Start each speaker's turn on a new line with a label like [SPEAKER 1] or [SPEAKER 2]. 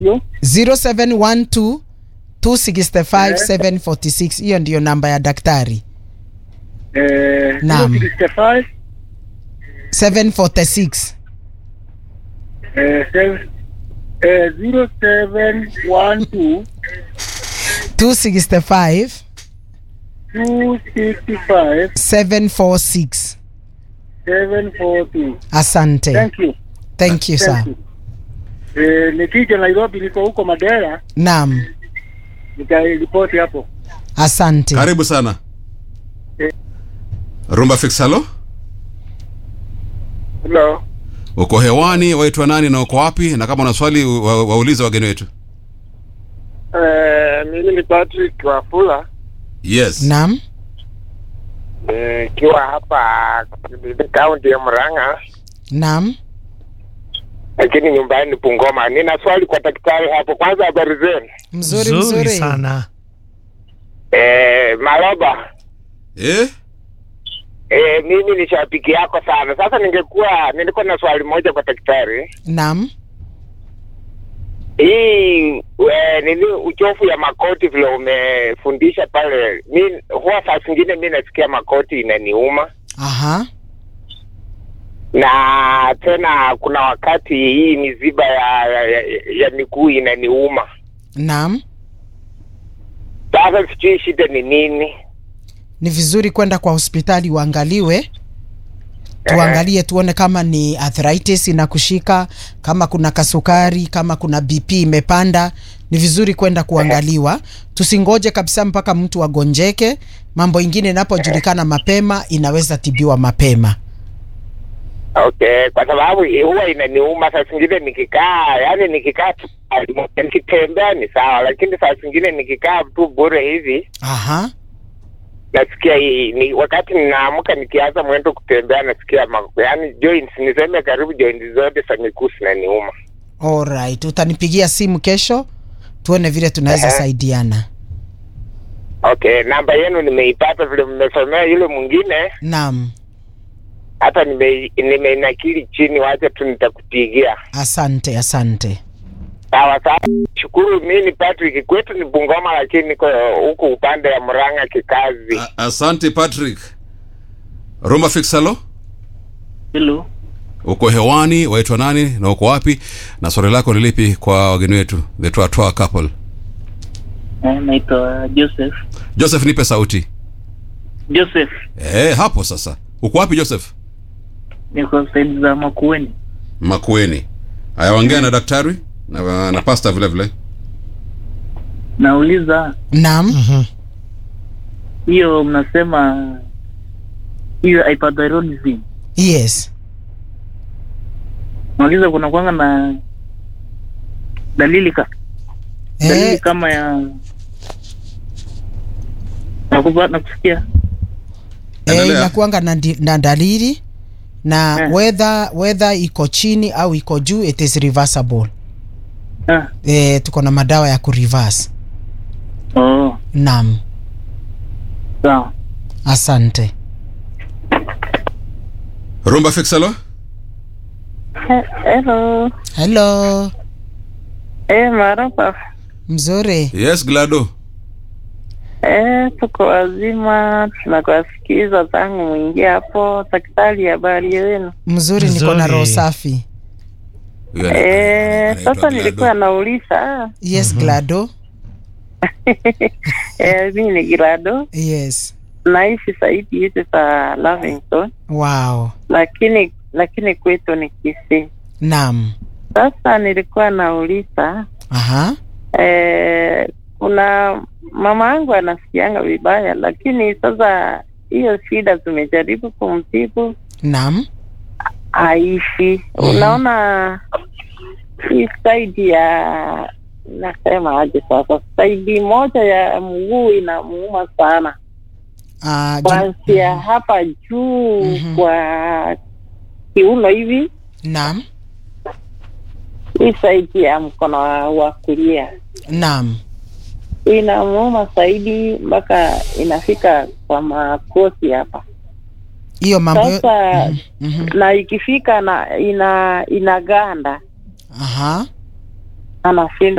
[SPEAKER 1] Yo.
[SPEAKER 2] 0712 265 746 hiyo ndiyo namba ya daktari
[SPEAKER 1] Eh,
[SPEAKER 2] Naam.
[SPEAKER 1] 065,
[SPEAKER 2] 746
[SPEAKER 1] eh, seven- eh, 0712
[SPEAKER 2] 265
[SPEAKER 1] 265
[SPEAKER 2] 746
[SPEAKER 1] 742.
[SPEAKER 2] asante
[SPEAKER 1] Thank you.
[SPEAKER 2] thank you sir
[SPEAKER 1] Thank you. Eh, nikija Nairobi niko huko Madera
[SPEAKER 2] naam
[SPEAKER 1] nitaripoti hapo.
[SPEAKER 2] asante
[SPEAKER 3] karibu sana
[SPEAKER 1] Eh.
[SPEAKER 3] rumba fix halo
[SPEAKER 1] Hello.
[SPEAKER 3] uko hewani waitwa nani na uko wapi na kama una swali wa- waulize wageni wetu
[SPEAKER 4] Eh, mimi ni Patrick Wafula
[SPEAKER 3] yes
[SPEAKER 2] naam
[SPEAKER 4] ikiwa hapa kaunti ya Murang'a,
[SPEAKER 2] naam
[SPEAKER 4] lakini nyumbani ni Bungoma. Nina swali kwa daktari hapo. Kwanza, habari zenu?
[SPEAKER 2] mzuri
[SPEAKER 5] Nzuri
[SPEAKER 2] mzuri
[SPEAKER 5] sana.
[SPEAKER 4] Eh, Maloba,
[SPEAKER 3] eh?
[SPEAKER 4] eh, mimi ni shabiki yako sana. Sasa ningekuwa nilikuwa na swali moja kwa daktari.
[SPEAKER 2] naam
[SPEAKER 4] Hii we, nini uchofu ya makoti vile umefundisha pale, mi huwa saa zingine mi nasikia makoti inaniuma
[SPEAKER 2] aha
[SPEAKER 4] na tena kuna wakati hii miziba ya, ya, ya, ya miguu inaniuma.
[SPEAKER 2] naam
[SPEAKER 4] Sasa sijui shida ni nini.
[SPEAKER 2] ni vizuri kwenda kwa hospitali uangaliwe tuangalie tuone kama ni arthritis inakushika kama kuna kasukari kama kuna bp imepanda ni vizuri kwenda kuangaliwa tusingoje kabisa mpaka mtu agonjeke mambo ingine inapojulikana mapema inaweza tibiwa mapema
[SPEAKER 4] Okay, kwa sababu huwa inaniuma saa zingine nikikaa, yani nikikaa tu pahali moja, nikitembea ni sawa, lakini saa zingine nikikaa tu bure hivi
[SPEAKER 2] aha
[SPEAKER 4] nasikia hii ni wakati ninaamka nikianza mwendo kutembea nasikia ma, yani joints niseme karibu joints zote za miguu zinaniuma.
[SPEAKER 2] alright utanipigia simu kesho tuone vile tunaweza
[SPEAKER 4] Ehe.
[SPEAKER 2] saidiana
[SPEAKER 4] Okay, namba yenu nimeipata vile mmesomea yule mwingine,
[SPEAKER 2] naam
[SPEAKER 4] hata nime- nimeinakili chini, wacha tu nitakupigia.
[SPEAKER 2] asante asante
[SPEAKER 4] Sawa sawa, shukuru. Mi ni Patrick, kwetu ni Bungoma, lakini niko huku upande ya Murang'a kikazi.
[SPEAKER 3] A- asante patrick rumba fix halo
[SPEAKER 1] Hello.
[SPEAKER 3] uko hewani waitwa nani na uko wapi na swali lako ni lipi kwa wageni wetu the Twatwa couple
[SPEAKER 1] Eh, naitwa Joseph.
[SPEAKER 3] joseph nipe sauti
[SPEAKER 1] Joseph.
[SPEAKER 3] eh, hapo sasa uko wapi joseph
[SPEAKER 1] Niko saidi za Makueni.
[SPEAKER 3] makueni haya ongea na daktari na, na pasta vile vile
[SPEAKER 1] Nauliza
[SPEAKER 2] naam
[SPEAKER 5] Mhm.
[SPEAKER 1] hiyo mnasema hiyo hyperthyroidism.
[SPEAKER 2] yes
[SPEAKER 1] Nauliza kuna kwanga na dalili ka, dalili
[SPEAKER 2] eh,
[SPEAKER 1] kama ya nakupa nakusikia
[SPEAKER 2] eh,
[SPEAKER 3] Endelea.
[SPEAKER 2] inakuanga na, ndi- na dalili na
[SPEAKER 1] Eh.
[SPEAKER 2] whether whether iko chini au iko juu it is reversible
[SPEAKER 1] ah.
[SPEAKER 2] eh, tuko na madawa ya kureverse
[SPEAKER 1] Oh,
[SPEAKER 2] naam
[SPEAKER 1] sawa.
[SPEAKER 2] asante
[SPEAKER 3] rumba fix halo
[SPEAKER 6] Hello.
[SPEAKER 2] hello
[SPEAKER 6] Eh, marapa.
[SPEAKER 2] mzuri
[SPEAKER 3] yes glado
[SPEAKER 6] Eh, tuko wazima, tunakuwasikiza tangu mwingie hapo. Daktari, habari yenu?
[SPEAKER 2] mzuri niko na
[SPEAKER 5] Mzuri.
[SPEAKER 2] roho safi
[SPEAKER 3] Huyu ana-
[SPEAKER 6] Eh,
[SPEAKER 3] anaitwa
[SPEAKER 6] sasa
[SPEAKER 3] Glado.
[SPEAKER 6] nilikuwa nauliza.
[SPEAKER 2] yes glado
[SPEAKER 6] Eh, mimi ni Girado,
[SPEAKER 2] yes
[SPEAKER 6] naishi saidi hizi za Lavington,
[SPEAKER 2] wow
[SPEAKER 6] lakini lakini kwetu ni Kisii.
[SPEAKER 2] naam
[SPEAKER 6] Sasa nilikuwa nauliza
[SPEAKER 2] aha
[SPEAKER 6] eh, kuna mama yangu anasikianga vibaya, lakini sasa hiyo shida tumejaribu kumtibu
[SPEAKER 2] naam
[SPEAKER 6] aishi. Unaona hii saidi ya nasema aje sasa, saidi moja ya mguu inamuuma sana,
[SPEAKER 2] Ah, ju-
[SPEAKER 6] kuanzia hapa juu
[SPEAKER 2] Mhm.
[SPEAKER 6] kwa kiuno hivi,
[SPEAKER 2] naam
[SPEAKER 6] hii saidi ya mkono wa- wa kulia
[SPEAKER 2] naam
[SPEAKER 6] inamuuma zaidi mpaka inafika kwa makosi hapa
[SPEAKER 2] hiyo mambo yo-
[SPEAKER 6] sasa.
[SPEAKER 2] Mhm.
[SPEAKER 6] Na ikifika na ina inaganda
[SPEAKER 2] aha
[SPEAKER 6] anashindwa